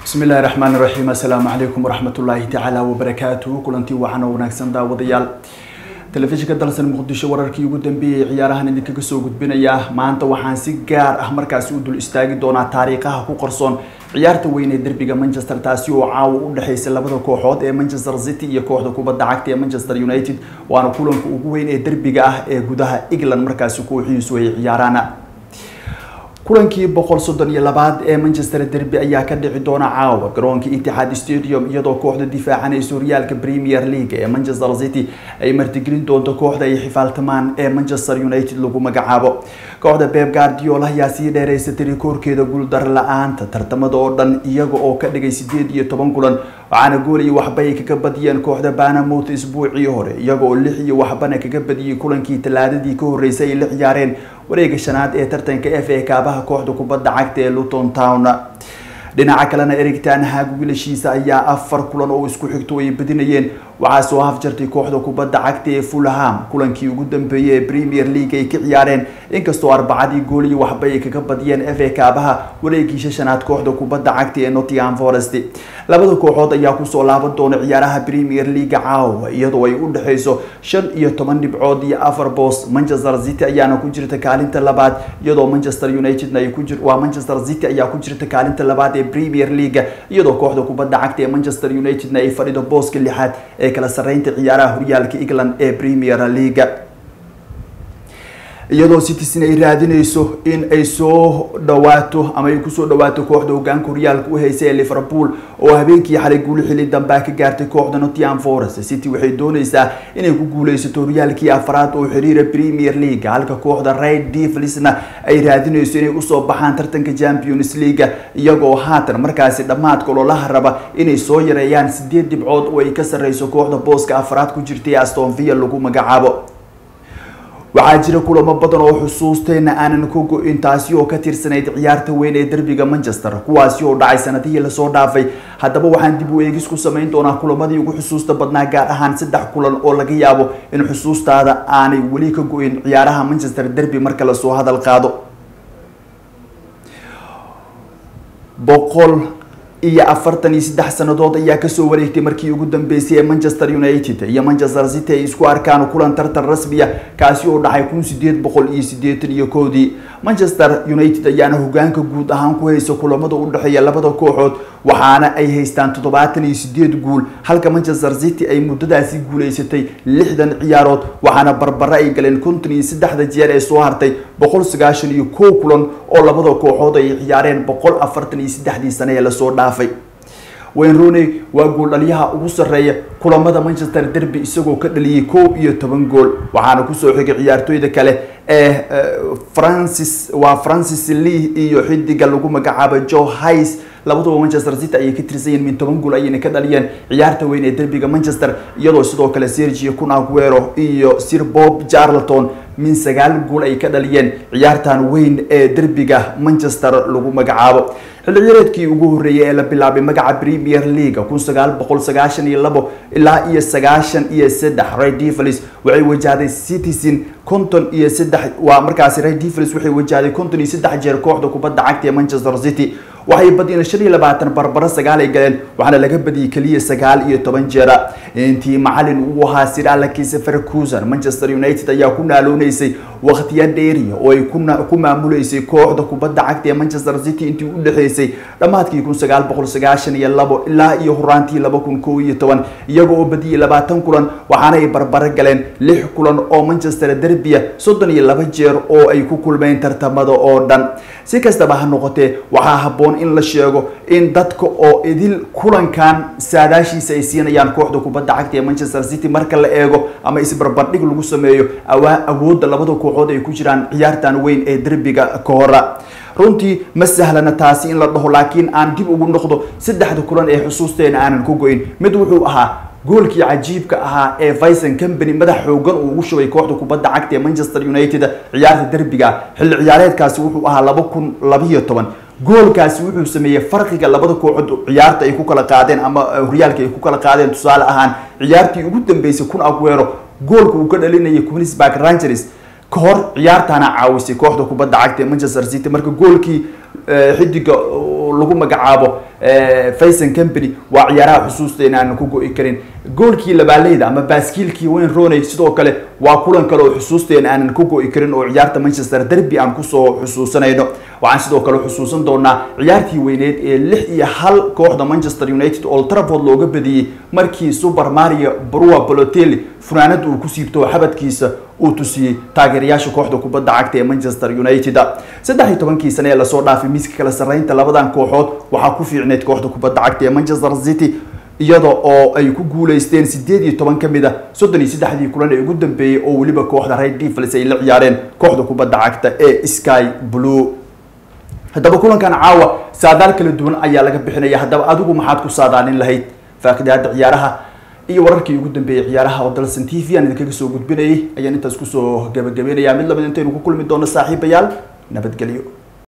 bismi illahi raxmaan iraxiim assalaamu calaykum waraxmatullaahi tacaala wabarakaatuhu kulantii waxaana wanaagsan daawadayaal telefishinka dalsan muqdisho wararkii ugu dambeeyay ciyaarahan idinkaga soo gudbinaya maanta waxaan si gaar ah markaasi u dul istaagi doonaa taariikhaha ku qarsoon ciyaarta weyn ee derbiga manchester taasi oo caawa u dhexeysa labada kooxood ee manchester city iyo kooxda kubadda cagta ee manchester united waana kulanka ugu weyn ee derbiga ah ee gudaha england markaasi kooxihiisu ay ciyaaraan kulankii boqol soddon iyo labaad ee manchester derby ayaa ka dhici doona caawa garoonka itixaad stadium iyadoo kooxda difaacanaysa horyaalka premier league ee manchester city ay martigelin doonto kooxda ay xifaaltamaan ee manchester united lagu magacaabo kooxda beb guardiola ayaa sii dheereysatay rikoorkeeda guuldar la-aanta tartamada oo dhan iyaga oo ka dhigay sideed iyo toban kulan waxaana gool iyo waxba ay kaga badiyeen kooxda banamouth isbuucii hore iyaga oo lix iyo waxbana kaga badiyey kulankii talaadadii ka horreysay ay la ciyaareen wareega shanaad ee tartanka f a kaabaha kooxda kubadda cagta ee luton town dhinaca kalena erigtan haag wiilashiisa ayaa afar kulan oo isku xigto ay badinayeen waxaa soo hafjartay kooxda kubadda cagta ee fulham kulankii ugu dambeeyey ee premier league ay ka ciyaareen inkastoo arbacadii gool iyo waxba ay kaga badiyeen f a kaabaha wareegiisha shanaad kooxda kubadda cagta ee nottingham forest labada kooxood ayaa kusoo laaban doona ciyaaraha premier league caawa iyadoo ay u dhexeyso shan iyo toban dhibcood iyo afar boos manchester city ayaana ku jirta kaalinta labaad iyadoo manchester united ay ku jir waa manchester city ayaa ku jirta kaalinta labaad ee premier league iyadoo kooxda kubadda cagta ee manchester united ay fadhido booska lixaad ee kala sarreynta ciyaaraha horyaalka england ee premier league iyadoo citizen ay raadineyso in ay soo dhawaato ama ay kusoo dhawaato kooxda hogaanka horyaalka u heysa ee liverpool oo habeenkii xalay guuli xili dambaa ka gaartay kooxda nottingham forest city waxay dooneysaa inay ku guuleysato horyaalkii afraad oo xiriira premier league halka kooxda red devilsna ay raadineyso inay usoo baxaan tartanka champions league iyagoo haatan markaasi dhammaadka ololaha raba inay soo yareeyaan sideed dhibcood oo ay ka sarreyso kooxda booska afraad ku jirtay aston villa lagu magacaabo waxaa jira kulamo badan oo xusuusteyna aanan ka go-in taasi oo ka tirsanayd ciyaarta weyn ee derbiga manchester kuwaasi oo dhacay sanadihii lasoo dhaafay haddaba waxaan dib u eegis ku samayn doonaa kulamadii ugu xusuusta badnaa gaar ahaan saddex kulan oo laga yaabo in xusuustaada aanay weli ka go-in ciyaaraha manchester derby marka lasoo hadal qaado boqol iyo afartan iyo saddex sanadood ayaa kasoo wareegtay markii ugu dambeysay ee manchester united iyo manchester city ay isku arkaan kulan tartan rasmiya kaasi oo dhacay kun sideed boqol iyo sideetan iyo koodii manchester united ayaana hogaanka guud ahaan ku haysa kulamada u dhexeeya labada kooxood waxaana ay haystaan toddobaatan iyo sideed guul halka manchester city ay muddadaasi guuleysatay lixdan ciyaarood waxaana barbare ay galeen konton iyo saddexda jeer ee soo hartay boqol sagaashan iyo kow kulan oo labada kooxood ay ciyaareen boqol afartan iyo saddexdii sane ee lasoo dhaafay wayne rooney waa gooldhaliyaha ugu sarreeya kulamada manchester derby isagoo ka dhaliyay kow iyo toban gool waxaana kusoo xigay ciyaartooyda kale ee francis waa francis lee iyo xidiga lagu magacaabo joe hice labaduba manchester city ayay ka tirsan yihiin min toban gool ayayna ka dhaliyeen ciyaarta weyn ee derbiga manchester iyadoo sidoo kale sergio kun aguero iyo sir bob jarleton min sagaal gool ay ka dhaliyeen ciyaartan weyn ee derbiga manchester lagu magacaabo xilli ciyareedkii ugu horreeyay ee la bilaabay magaca premier league kun sagaal boqol sagaashan iyo labo ilaa iyo sagaashan iyo saddex red devils waxay wajahday citizen konton iyo saddex waa markaasi red devils waxay wajahday konton iyo saddex jeer kooxda kubadda cagta ee manchester city waxay badiyeen shan iyo labaatan barbaro sagaal ay galeen waxaana laga badiyey keliya sagaal iyo toban jeera intii macalin uu ahaa sir alex ferguson manchester united ayaa ku naalooneysay waqtiya dheeriya oo ay ku maamuleysay kooxda kubadda cagta ee manchester city intii u dhexeysay dhammaadkii kun sagaal boqol sagaashan iyo labo ilaa iyo horaantii laba kun kow iyo toban iyaga oo badiyey labaatan kulan waxaana ay barbaro galeen lix kulan oo manchester derbia soddon iyo laba jeer oo ay ku kulmeen tartamada oo dhan si kastaba ha noqotee waxaa habboon in la sheego in dadka oo idil kulankan saadaashiisa ay siinayaan kooxda kubadda cagta ee manchester city marka la eego ama isbarbardhig lagu sameeyo awoodda labada kooxood ay ku jiraan ciyaartan weyn ee derbiga ka hora runtii ma sahlana taasi in la dhaho laakiin aan dib ugu noqdo saddexda kulan ee xusuusteena aanan ku go-in mid wuxuu ahaa goolkii cajiibka ahaa ee vicon company madax xoogan uu ugu shubay kooxda kubadda cagta ee manchester united ciyaarta derbiga xilli ciyaareedkaasi wuxuu ahaa laba kun labiyo toban goolkaasi wuxuu sameeyey farqiga labada kooxood ciyaarta ay ku kala qaadeen ama horyaalka ay ku kala qaadeen tusaale ahaan ciyaartii ugu dambeysay kun aguero goolka uu ka dhalinayay queensburg rangers ka hor ciyaartaana caawisay kooxda kubadda cagta ee manchester city marka goolkii xidiga lagu magacaabo fayson company waa ciyaaraha xusuusteena aanan ku go-i karin goolkii labaaleyda ama baaskiilkii wayne roney sidoo kale waa kulan kale oo xusuusteena aanan ku go-i karin oo ciyaarta manchester derby aan kusoo xusuusanayno waxaan sidoo kale xusuusan doonaa ciyaartii weyneed ee lix iyo hal kooxda manchester united old trafford looga badiyey markii super mario brua balotelli funaanad uu ku siibto xabadkiisa uu tusiyey taageerayaasha kooxda kubadda cagta ee manchester united saddex iyo tobankii sane ee lasoo dhaafay miiska kala sarreynta labadan kooxood waxaa ku fiicneyd kooxda kubadda cagta ee manchester city iyada oo ay ku guuleysteen sideed iyo toban kamid a soddon iyo saddexdii kulan ee ugu dambeeyey oo weliba kooxda red devils ay la ciyaareen kooxda kubadda cagta ee sky blue haddaba kulankan caawa saadaal kala duwan ayaa laga bixinaya haddaba adigu maxaad ku saadaalin lahayd faaqidaada ciyaaraha iyo wararkii ugu dambeeyey ciyaaraha oo dalsan t v aan idinkaga soo gudbinayay ayaan intaas kusoo gabagabeynaya mid lamid intaynu ku kulmi doono saaxiibayaal nabadgelyo